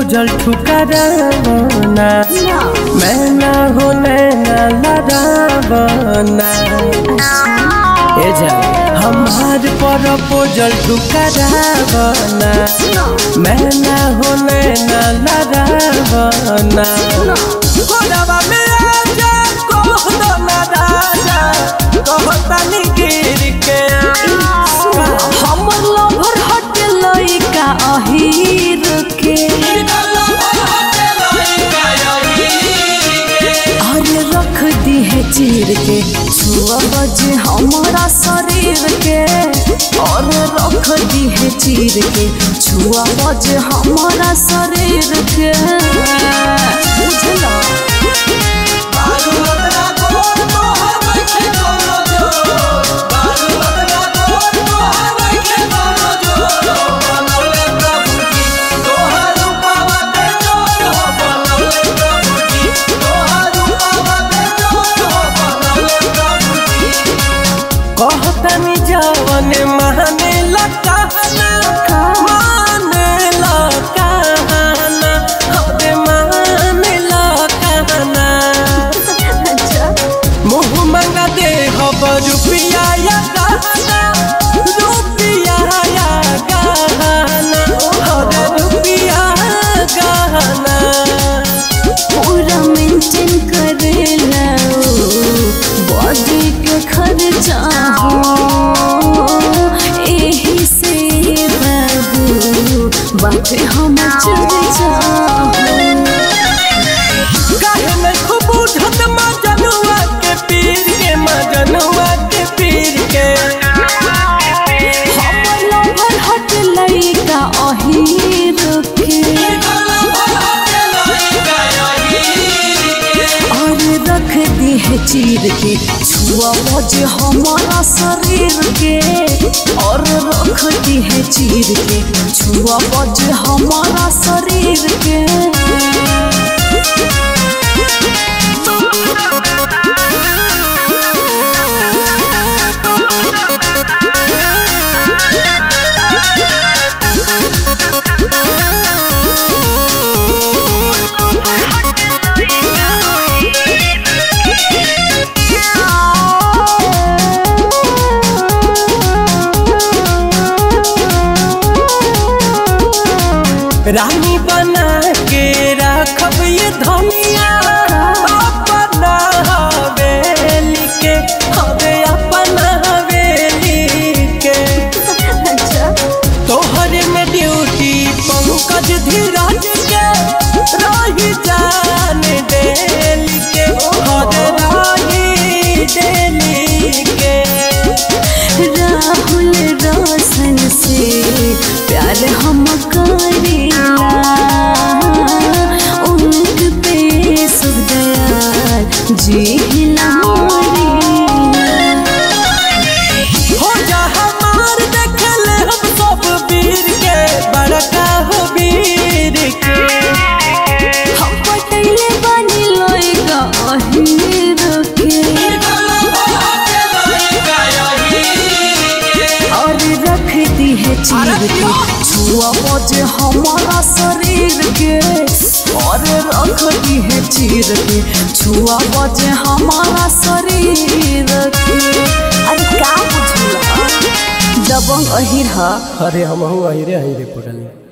पूजल ठुकरावना मैं ना हो नैना लड़ावना ए जा हमार पर पूजल ठुकरावना मैं ना हो नैना लड़ावना कोरवा में आजा कह दो ना राजा कहतानी गिर के हमर लवर हट लइका अहीर के अरे रख दी है चीर के छुआ बजे हमारा शरीर के और रख दी है चीर के छुआ बजे हमारा शरीर के बुझला कहतनी जवन माने लकाना माने लकाना हरे माने लकाना मुँह मंगा दे हब रुपिया या गहना रुपिया या गहना हरे रुपिया गहना पूरा मेंटेन करेला बॉडी के खर्चा हो एही से बाबू बाटे हम चर्चा काहे में खूब उठत मजनुआ के पीर के मजनुआ के पीर के हमर लवर हट लइका अहीर के और रख दी है चीर के छुआ बजे हमारा शरीर के और रख दी है चीर के छुआ बजे हमारा शरीर के रानी बना के रखब ये धनिया अपना हवेली के हवे अपना हवेली के तोहरे में ड्यूटी पंकज धीरज के रही जान डेली के हरे रही डेली के राहुल रोशन से प्यार हम करेला उनक पे सुख दयाल जी हो जा हमार देखले हम सब वीर के बड़का हो वीर के हम पटैले बनी लइका अहीर के और रख दी है चीर के छुआ बजे हमारा शरीर के और रख दी है चीर के छुआ बजे हमारा शरीर के अरे का बुझला दबंग अहिर हा अरे हम अहिरे अहिरे पड़ल